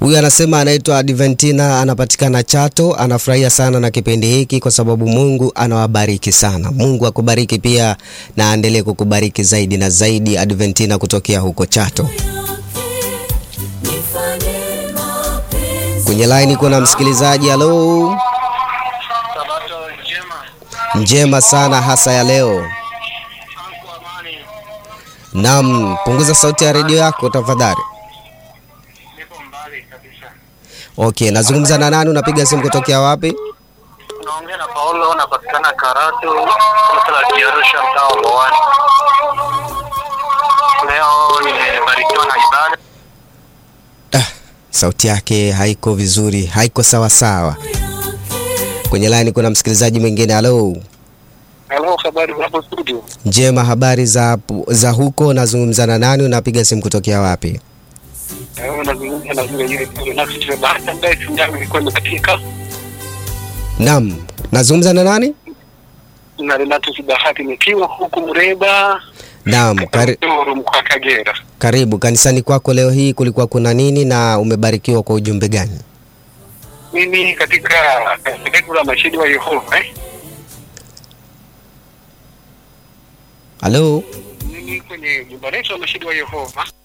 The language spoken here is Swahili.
Huyu anasema anaitwa Adventina, anapatikana Chato, anafurahia sana na kipindi hiki kwa sababu Mungu anawabariki sana. Mungu akubariki pia na aendelee kukubariki zaidi na zaidi, Adventina kutokea huko Chato. Kwenye line kuna msikilizaji. Halo, Sabato njema. njema sana hasa ya leo. Anku amani. Naam, punguza sauti ya redio yako tafadhali. Niko mbali kabisa. Okay, nazungumza na nani? Unapiga simu kutokea wapi? Unaongea na Paulo, napatikana Karatu, kanisa la Kiarusha, mtaa wa Mbowani. Leo nimebarikiwa na ibada. Ah, sauti yake haiko vizuri, haiko sawa sawa. Kwenye line kuna msikilizaji mwingine. Halo, Halo, habari hapo studio? njema, habari za, za huko? Nazungumza na nani? Unapiga simu kutokea wapi? Eh, unazungumza na yule yule yule nafsi ya bahati ambaye simu yangu ilikuwa imekatika. Naam, nazungumza na nani? Na Renatus Bahati nikiwa huku Mreba, Naam, kari, Toro mkoa wa Kagera. karibu kanisani kwako. Leo hii kulikuwa kuna nini na umebarikiwa kwa ujumbe gani? Mimi katika kanisa la Mashahidi wa Yehova eh? Halo, mimi kwenye jumba letu la Mashahidi wa Yehova